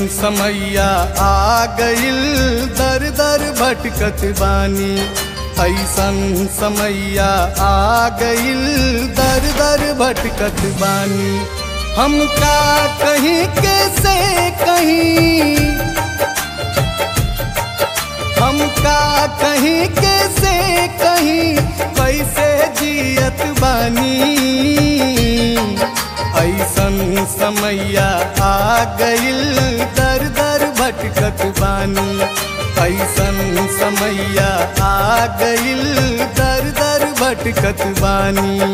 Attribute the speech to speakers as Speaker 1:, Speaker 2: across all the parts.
Speaker 1: समैया आ गइल दर दर भटकत बानी ऐसन समैया आ गइल दर दर भटकत बानी हम का कहीं कैसे कहीं हम का कहीं कैसे कहीं कैसे जियत बानी ऐसन समैया आ गइल दर दर भटकत बानी ऐसन समैया आ गइल दर दर भटकत बानी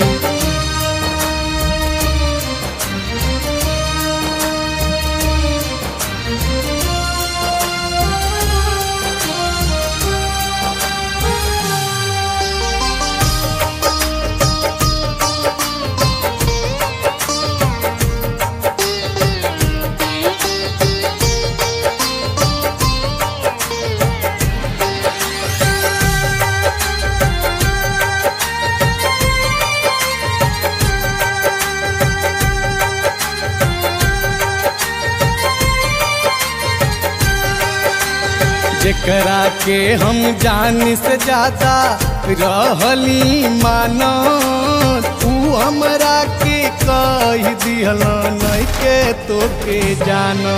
Speaker 1: जेकरा के हम जान से ज्यादा रहली मानो तू हमरा के कह दिहल नहीं के तो के जानो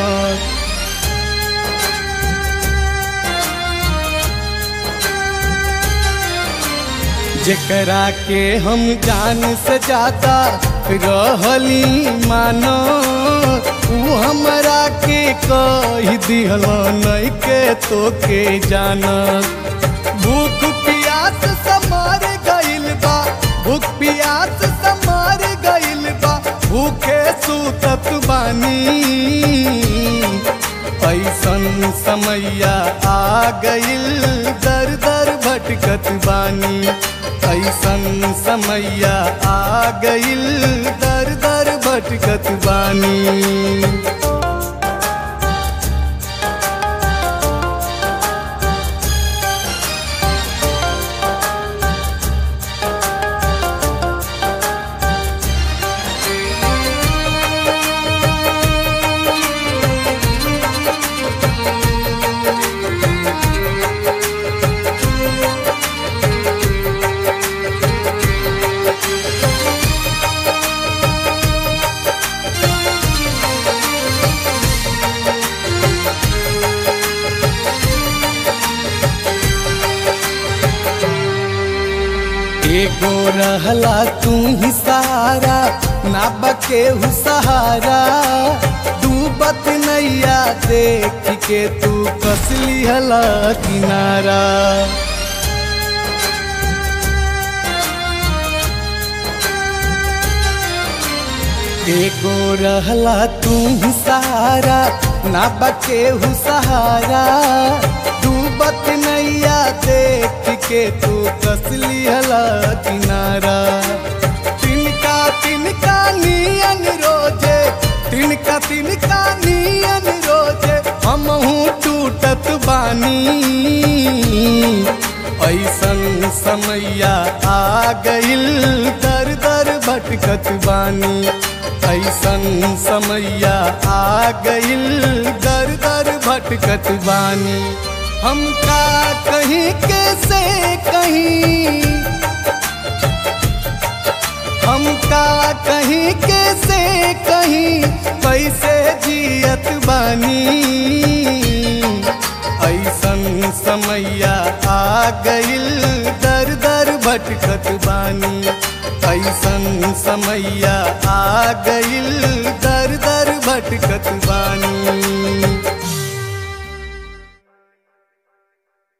Speaker 1: जेकरा के हम जान से ज्यादा रहली मानो तू हमरा के कह दिहल नहीं के तो के जाना भूख पियास समार गइल बा भूख पियास समार गइल बा भूखे सुतत बानी ऐसन समैया आ गइल दर दर भटकत बानी ऐसन समैया आ गइल दर दर भटकत बानी एगो रहला तू ही सहारा ना बके हु सहारा डूबत नैया देख के तू कसली हला किनारा एगो रहला तू ही सहारा ना बके हु सहारा डूबत नैया देख के तू कसली हला किनारा तिनका तिनका नियन रोजे तिनका तिनका नियन रोजे हमहू टूटत बानी ऐसन समैया आ गइल दर दर भटकत बानी ऐसन समैया आ गइल दर दर भटकत बानी हम का कहीं कैसे कहीं हम का कहीं कैसे कहीं कैसे जियत बानी ऐसन समैया आ गइल दर दर भटकत बानी ऐसन समैया आ गइल दर दर भटकत बानी